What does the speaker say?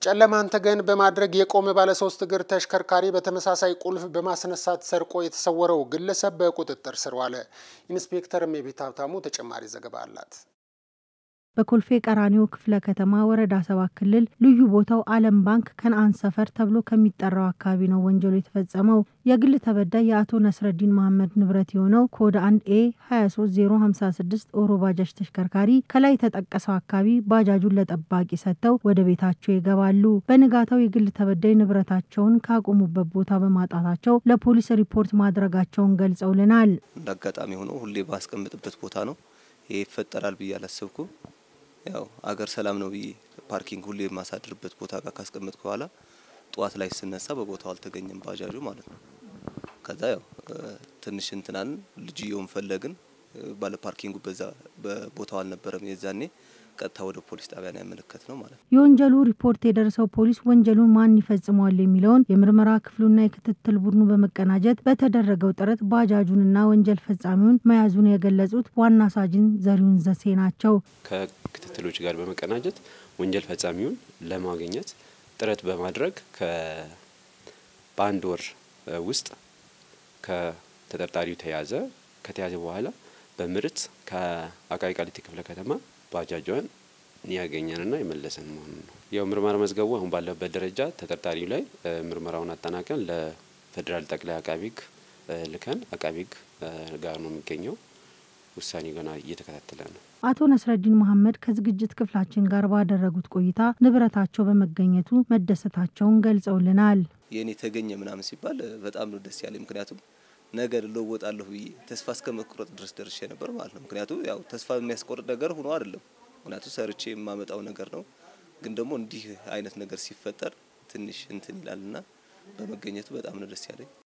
ጨለማን ተገን በማድረግ የቆመ ባለሶስት እግር ተሽከርካሪ በተመሳሳይ ቁልፍ በማስነሳት ሰርቆ የተሰወረው ግለሰብ በቁጥጥር ስር ዋለ። ኢንስፔክተር እሜቤት ሀብታሙ ተጨማሪ ዘገባ አላት። በኮልፌ ቀራኒዮ ክፍለ ከተማ ወረዳ ሰባት ክልል ልዩ ቦታው ዓለም ባንክ ከነአን ሰፈር ተብሎ ከሚጠራው አካባቢ ነው ወንጀሉ የተፈጸመው። የግል ተበዳይ የአቶ ነስረዲን መሐመድ ንብረት የሆነው ኮድ 1 ኤ 23056 ኦሮ ባጃጅ ተሽከርካሪ ከላይ የተጠቀሰው አካባቢ ባጃጁን ለጠባቂ ሰጥተው ወደ ቤታቸው ይገባሉ። በንጋታው የግል ተበዳይ ንብረታቸውን ካቆሙበት ቦታ በማጣታቸው ለፖሊስ ሪፖርት ማድረጋቸውን ገልጸውልናል። እንደ አጋጣሚ ሆኖ ሁሌ ባስቀምጥበት ቦታ ነው ይሄ ይፈጠራል ብዬ አላሰብኩም። ያው አገር ሰላም ነው ብዬ ፓርኪንግ ሁሌ የማሳድርበት ቦታ ጋር ካስቀመጥኩ በኋላ ጠዋት ላይ ስነሳ በቦታው አልተገኘም ባጃጁ ማለት ነው። ከዛ ያው ትንሽ እንትናን ልጅየውን ፈለግን ባለ ፓርኪንጉ በዛ በቦታው አልነበረም የዛኔ ቀጥታ ወደ ፖሊስ ጣቢያ ነው ያመለከት ነው ማለት ነው። የወንጀሉ ሪፖርት የደረሰው ፖሊስ ወንጀሉን ማን ይፈጽመዋል የሚለውን የምርመራ ክፍሉና የክትትል ቡድኑ በመቀናጀት በተደረገው ጥረት ባጃጁንና ወንጀል ፈጻሚውን መያዙን የገለጹት ዋና ሳጅን ዘሪሁን ዘሴ ናቸው። ከክትትሎች ጋር በመቀናጀት ወንጀል ፈጻሚውን ለማግኘት ጥረት በማድረግ በአንድ ወር ውስጥ ከተጠርጣሪው ተያዘ። ከተያዘ በኋላ በምርት ከአቃቂ ቃሊቲ ክፍለ ከተማ ባጃጇን ያገኘንና የመለሰን መሆኑ ነው። ያው ምርመራ መዝገቡ አሁን ባለበት ደረጃ ተጠርጣሪው ላይ ምርመራውን አጠናቀን ለፌዴራል ጠቅላይ አቃቢ ሕግ ልከን አቃቢ ሕግ ጋር ነው የሚገኘው። ውሳኔ ገና እየተከታተለ ነው። አቶ ነስረዲን መሐመድ ከዝግጅት ክፍላችን ጋር ባደረጉት ቆይታ ንብረታቸው በመገኘቱ መደሰታቸውን ገልጸውልናል። የእኔ ተገኘ ምናምን ሲባል በጣም ነው ደስ ያለኝ። ምክንያቱም ነገ ልለወጣለሁ ብዬ ተስፋ እስከ መቁረጥ ድረስ ደርሼ ነበር ማለት ነው። ምክንያቱም ያው ተስፋ የሚያስቆርጥ ነገር ሆኖ አይደለም ምክንያቱም ሰርቼ የማመጣው ነገር ነው። ግን ደግሞ እንዲህ አይነት ነገር ሲፈጠር ትንሽ እንትን ይላልና በመገኘቱ በጣም ነው ደስ ያለኝ።